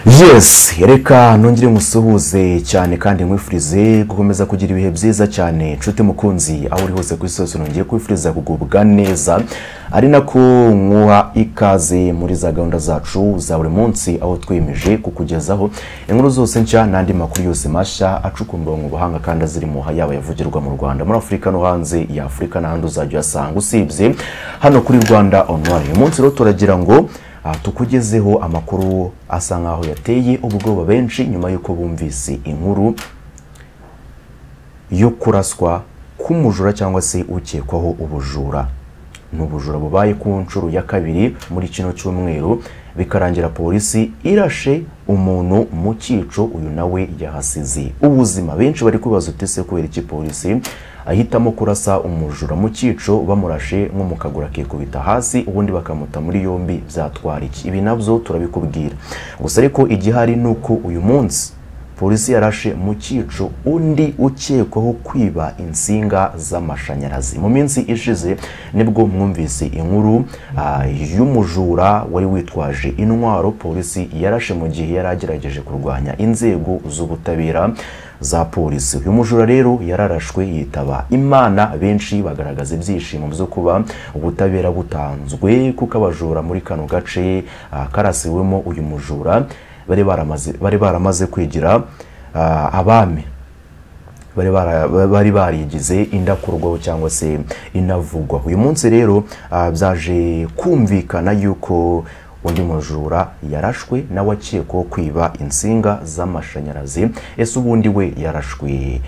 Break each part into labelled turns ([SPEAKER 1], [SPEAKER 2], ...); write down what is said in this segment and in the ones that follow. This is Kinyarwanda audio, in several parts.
[SPEAKER 1] yesi reka nongere musuhuze cyane kandi nkwifurize gukomeza kugira ibihe byiza cyane nshuti mukunzi aho uri hose ku isi hose nongeye kwifuriza kugubwa neza ari nako nkuha ikaze muri za gahunda zacu za buri munsi aho twiyemeje kukugezaho inkuru zose nshya n'andi makuru yose mashya acukumbuwe mu buhanga kandi azirimo yaba yavugirwa mu rwanda muri afurika no hanze ya afurika n'ahandi uzajya uyasanga usibye hano kuri rwanda onurayini uyu munsi rero turagira ngo aha tukugezeho amakuru asa nkaho yateye ubwoba benshi nyuma y'uko bumvise inkuru yo kuraswa k'umujura cyangwa se ukekwaho ubujura ni ubujura bubaye ku nshuro ya kabiri muri kino cyumweru bikarangira polisi irashe umuntu mu cyico uyu nawe yahasize ubuzima benshi bari kubaza utese kubera iki polisi ahitamo kurasa umujura mu cyico bamurashe nko mu kaguru akikubita hasi ubundi bakamuta muri yombi byatwara iki ibi nabyo turabikubwira gusa ariko igihari ni uko uyu munsi polisi yarashe mu cyico undi ukekwaho kwiba insinga z'amashanyarazi mu minsi ishize nibwo mwumvise inkuru y'umujura wari witwaje intwaro polisi yarashe mu gihe yari agerageje kurwanya inzego z'ubutabera za polisi uyu mujura rero yararashwe yitaba imana benshi bagaragaza ibyishimo byo kuba ubutabera butanzwe kuko abajura muri kano gace karasiwemo uyu mujura bari baramaze kwigira abami bari barigize indakurwaho cyangwa se inavugwa uyu munsi rero byaje kumvikana yuko undi mujura yarashwe nawe akekwaho kwiba insinga z'amashanyarazi ese ubundi we yarashwe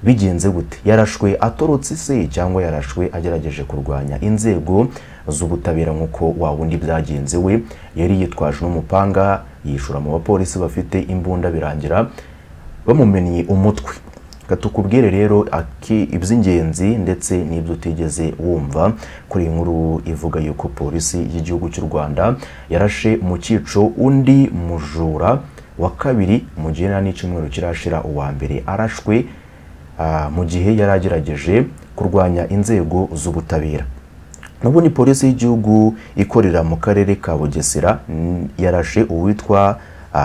[SPEAKER 1] bigenze gute yarashwe atorotse ise cyangwa yarashwe agerageje kurwanya inzego z'ubutabera nk'uko wa wundi byagenze we yari yitwaje n'umupanga yishura mu bapolisi bafite imbunda birangira bamumennye umutwe tukubwire rero iby'ingenzi ndetse n'ibyo utigeze wumva kuri iyi nkuru ivuga yuko polisi y'igihugu cy'u rwanda yarashe mu cyico undi mujura wa kabiri mu gihe nta n'icyumweru kirashira uwa mbere arashwe mu gihe yari agerageje kurwanya inzego z'ubutabera n'ubundi polisi y'igihugu ikorera mu karere ka bugesera yarashe uwitwa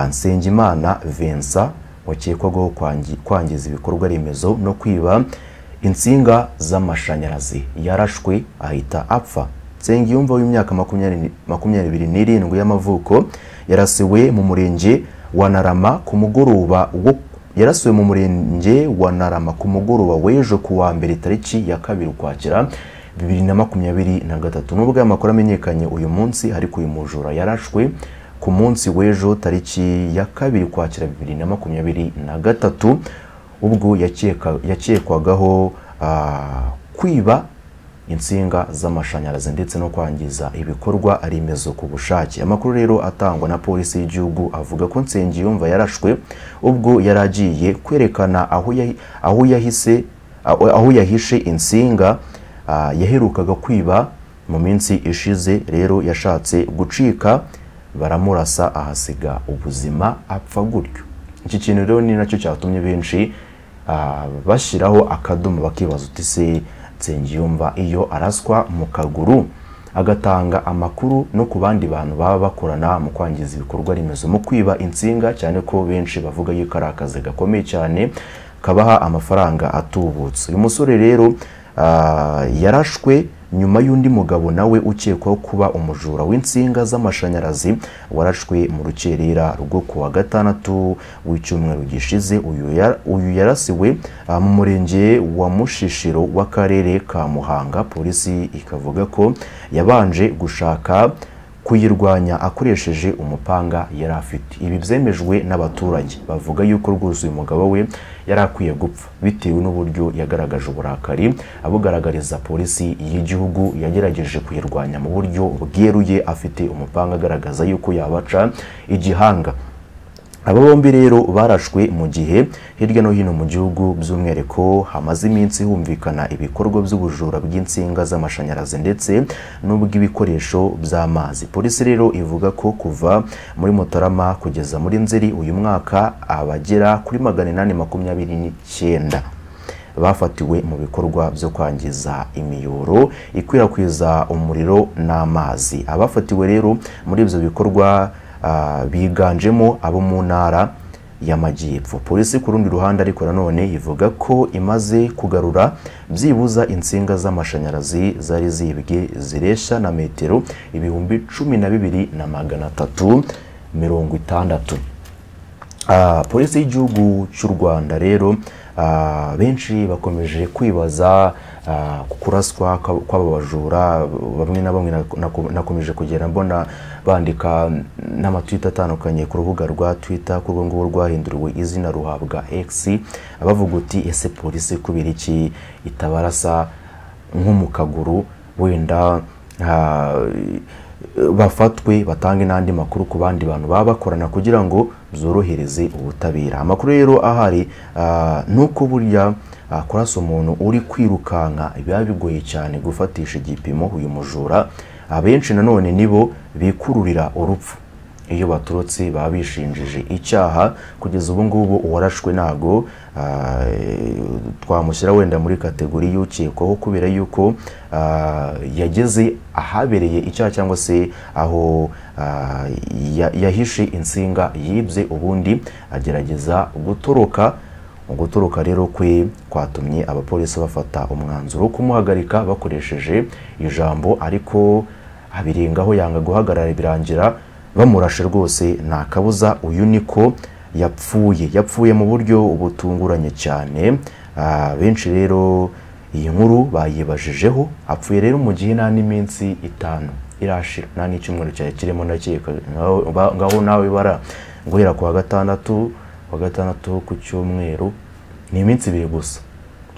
[SPEAKER 1] nsengimana vincent wakekwagaho kwangiza ibikorwa remezo no kwiba insinga z'amashanyarazi yarashwe ahita apfa nsengiyumva w'imyaka makumyabiri n'irindwi y'amavuko yarasiwe mu murenge wa narama ku mugoroba wo yarasiwe mu murenge wa narama ku mugoroba w'ejo ku wa mbere tariki ya kabiri ukwakira bibiri na makumyabiri na gatatu nubwo aya makuru amenyekanye uyu munsi ariko uyu mujura yarashwe ku munsi w'ejo tariki ya kabiri kwakira bibiri na makumyabiri na gatatu ubwo yakekwagaho kwiba insinga z'amashanyarazi ndetse no kwangiza ibikorwa remezo ku bushake amakuru rero atangwa na polisi y'igihugu avuga ko nsengiyumva yarashwe ubwo yari agiye kwerekana aho yahishe insinga yaherukaga kwiba mu minsi ishize rero yashatse gucika baramurasa ahasiga ubuzima apfa gutyo iki kintu rero ni nacyo cyatumye benshi bashyiraho akadomo bakibaza uti se nsengiyumva iyo araswa mu kaguru agatanga amakuru no ku bandi bantu baba bakorana mu kwangiza ibikorwa remezo mu kwiba insinga cyane ko benshi bavuga yuko ari akazi gakomeye cyane kabaha amafaranga atubutse uyu musore rero yarashwe nyuma y'undi mugabo nawe ukekwaho kuba umujura w'insinga z'amashanyarazi warashwe mu rukerera rwo ku wa gatandatu w'icyumweru gishize uyu yarasiwe mu murenge wa mushishiro w'akarere ka muhanga polisi ikavuga ko yabanje gushaka kuyirwanya akoresheje umupanga yari afite ibi byemejwe n'abaturage bavuga yuko rwose uyu mugabo we yari akwiye gupfa bitewe n'uburyo yagaragaje uburakari abugaragariza polisi y'igihugu yagerageje kuyirwanya mu buryo bweruye afite umupanga agaragaza yuko yabaca igihanga aba bombi rero barashwe mu gihe hirya no hino mu gihugu by'umwihariko hamaze iminsi humvikana ibikorwa by'ubujura bw'insinga z'amashanyarazi ndetse n'ubw'ibikoresho by'amazi polisi rero ivuga ko kuva muri mutarama kugeza muri nzeri uyu mwaka abagera kuri magana inani makumyabiri n'icyenda bafatiwe mu bikorwa byo kwangiza imiyoboro ikwirakwiza umuriro n'amazi abafatiwe rero muri ibyo bikorwa ah, biganjemo abo mu ntara y'amajyepfo polisi ku rundi ruhande ariko nanone ivuga ko imaze kugarura byibuza insinga z'amashanyarazi zari zibwe zireshya na metero ibihumbi cumi na bibiri na magana atatu mirongo itandatu Ah, polisi y'igihugu cy'u rwanda rero ah, benshi bakomeje kwibaza ah, ku kuraswa kwa- kw'aba bajura bamwe na bamwe nako- nako- nakomeje kugenda mbona bandika n'amatwita atandukanye ku rubuga rwa twitter ko urwo ngurwo rwahinduriwe izina ruhabwa x bavuga uti ese polisi kubera iki itabarasa nko mu kaguru wenda ah, bafatwe batange n'andi makuru ku bandi bantu baba bakorana kugira ngo byorohereze ubutabera amakuru rero ahari ah, ni uko burya ah, kurasa umuntu uri kwirukanka biba bigoye cyane gufatisha igipimo uyu mujura abenshi nanone nibo bikururira urupfu iyo baturutse baba bishinjije icyaha kugeza ubu ngubu uwarashwe ntago ah, twamushyira wenda muri kategori y'ukekwaho kubera yuko ah, yageze ahabereye icyaha cyangwa se aho ah, ya- yahishe insinga yibye ubundi agerageza gutoroka mu gutoroka rero kwe kwatumye abapolisi bafata umwanzuro wo kumuhagarika bakoresheje ijambo ariko abirengaho yanga guhagarara birangira bamurashe rwose nta kabuza uyu niko yapfuye yapfuye mu buryo butunguranye cyane Ah, benshi rero iyi nkuru bayibajijeho apfuye rero mu gihe nta n'iminsi itanu irashira nta n'icyumweru cyari kirimo ndakeka Ngaho- ba- ngaho nawe bara guhera ku wa gatandatu wa gatandatu ku cyumweru ni iminsi ibiri gusa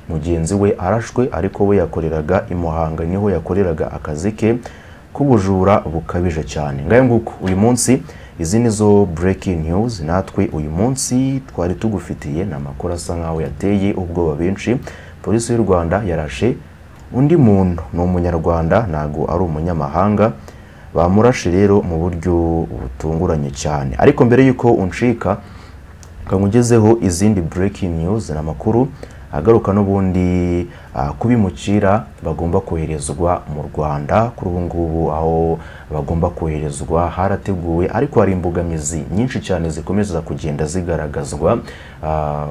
[SPEAKER 1] mugenzi we arashwe ariko we yakoreraga i muhanga niho yakoreraga akazi ke k'ubujura bukabije cyane ngayo nguko uyu munsi izi ni zo breaking news natwe uyu munsi twari tugufitiye ni amakuru asa nkaho yateye ubwoba benshi polisi y'u rwanda yarashe undi muntu ni umunyarwanda ntago ari umunyamahanga bamurashe rero mu buryo butunguranye cyane ariko mbere y'uko uncika kankugezeho izindi breaking news ni amakuru agaruka n'ubundi ah, ku bimukira bagomba koherezwa mu rwanda kuri ubu ngubu aho bagomba koherezwa harateguwe ariko hari imbogamizi nyinshi cyane zikomeza kugenda zigaragazwa ah,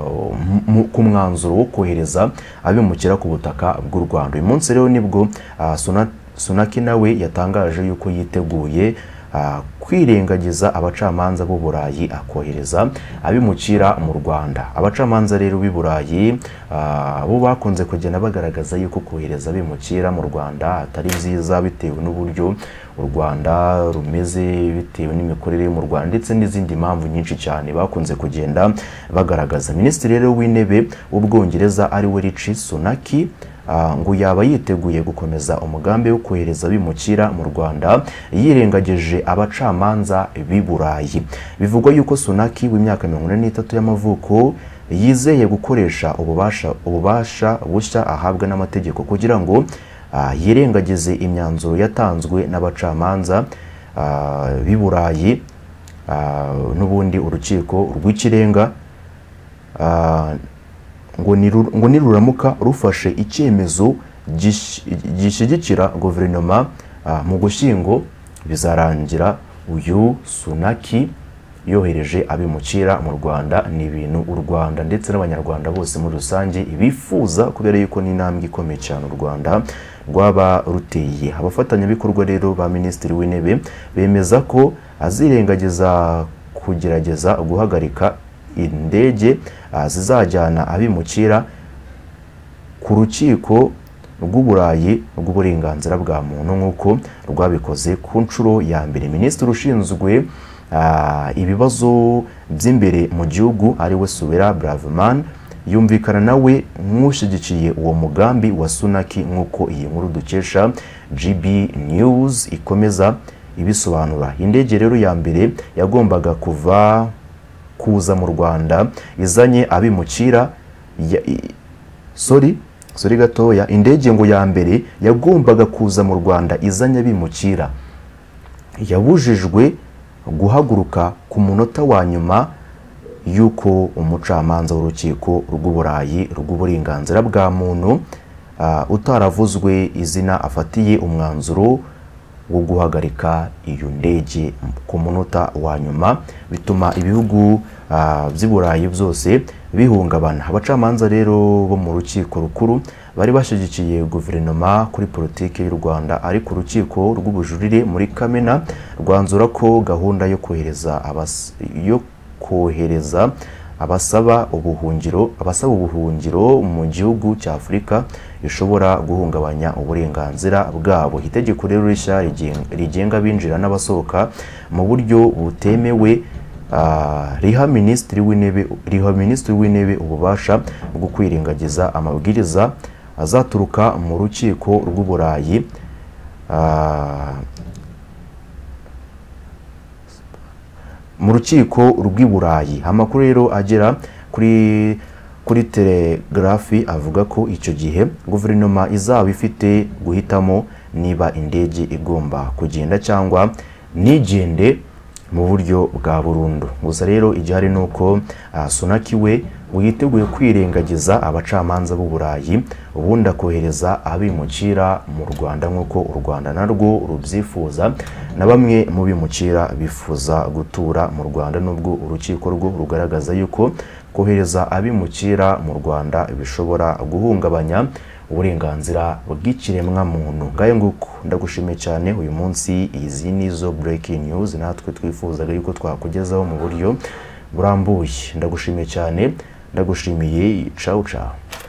[SPEAKER 1] mu- ku mwanzuro wo kohereza abimukira ku butaka bw'u rwanda uyu munsi rero nibwo ah, Suna- sunaki nawe yatangaje yuko yiteguye ah, kwirengagiza abacamanza b'u Burayi akohereza abimukira mu Rwanda. Abacamanza rero b'i Burayi ah, bo bakunze kugenda bagaragaza yuko kohereza abimukira mu Rwanda atari byiza bitewe n'uburyo u Rwanda rumeze bitewe n'imikorere yo mu Rwanda ndetse n'izindi mpamvu nyinshi cyane bakunze kugenda bagaragaza. Minisitiri rero w'intebe w'Ubwongereza ari we Rishi Sunak Ah, ngo yaba yiteguye gukomeza umugambi wo kohereza abimukira mu Rwanda yirengagije abacamanza b'i Burayi bivugwa yuko Sunaki w'imyaka 43 y'amavuko yizeye gukoresha ububasha ububasha bushya ahabwa n'amategeko kugira ngo ah, yirengagize imyanzuro yatanzwe n'abacamanza ah, b'i Burayi ah, n'ubundi urukiko rw'ikirenga Ah, ngo niru- ngo niruramuka rufashe icyemezo gish- gishyigikira guverinoma ah, mu gushyingo bizarangira uyu sunaki yohereje abimukira mu rwanda ni ibintu u rwanda ndetse n'abanyarwanda bose muri rusange bifuza kubera yuko ni intambwe ikomeye cyane u rwanda rwaba ruteye abafatanyabikorwa rero ba minisitiri w'intebe bemeza ko azirengagiza kugerageza guhagarika indege ah, zizajyana abimukira ku rukiko rw'uburayi rw'uburenganzira bwa muntu nk'uko rwabikoze ku nshuro ya mbere minisitiri ushinzwe ah, ibibazo by'imbere mu gihugu ari we subera braveman yumvikana nawe nk'ushyigikiye uwo mugambi wa sunaki nk'uko iyi nkuru dukesha gb news ikomeza ibisobanura indege rero ya mbere yagombaga kuva kuza mu rwanda izanye abimukira ya- i- sorry sorry gatoya indege ngo ya mbere yagombaga kuza mu rwanda izanye abimukira yabujijwe guhaguruka ku munota wa nyuma y'uko umucamanza w'urukiko rw'uburayi rw'uburenganzira bwa muntu ah, utaravuzwe izina afatiye umwanzuro wo guhagarika iyo ndege ku munota wa nyuma bituma ibihugu ah, by'i burayi byose bihungabana abacamanza rero bo mu rukiko rukuru bari bashyigikiye guverinoma kuri politiki y'u rwanda ariko urukiko rw'ubujurire muri kamena rwanzura ko gahunda yo kohereza abas- yo kohereza abasaba ubuhungiro abasaba ubuhungiro mu gihugu cya afurika ishobora guhungabanya uburenganzira bwabo itegeko rero rishya rigen- rigenga abinjira n'abasohoka mu buryo butemewe Ah, riha minisitiri w'intebe riha minisitiri w'intebe ububasha bwo kwirengagiza amabwiriza azaturuka mu rukiko rw'uburayi Ah, mu rukiko rw'i burayi amakuru rero agera kuri kuri telegarafi avuga ko icyo gihe guverinoma izaba ifite guhitamo niba indege igomba kugenda cyangwa ntigende mu buryo bwa burundu gusa rero igihari ni uko ah, sunaki we ngo yiteguye kwirengagiza abacamanza b'u burayi ubundi akohereza abimukira mu rwanda nk'uko u rwanda narwo rubyifuza na bamwe mu bimukira bifuza gutura mu rwanda nubwo urukiko rwo rugaragaza yuko kohereza abimukira mu rwanda bishobora guhungabanya uburenganzira bw'ikiremwamuntu ngayo nguko ndagushimiye cyane uyu munsi izi ni zo breaking news natwe twifuzaga yuko twakugezaho mu buryo burambuye ndagushimiye cyane ndagushimiye ciao ciao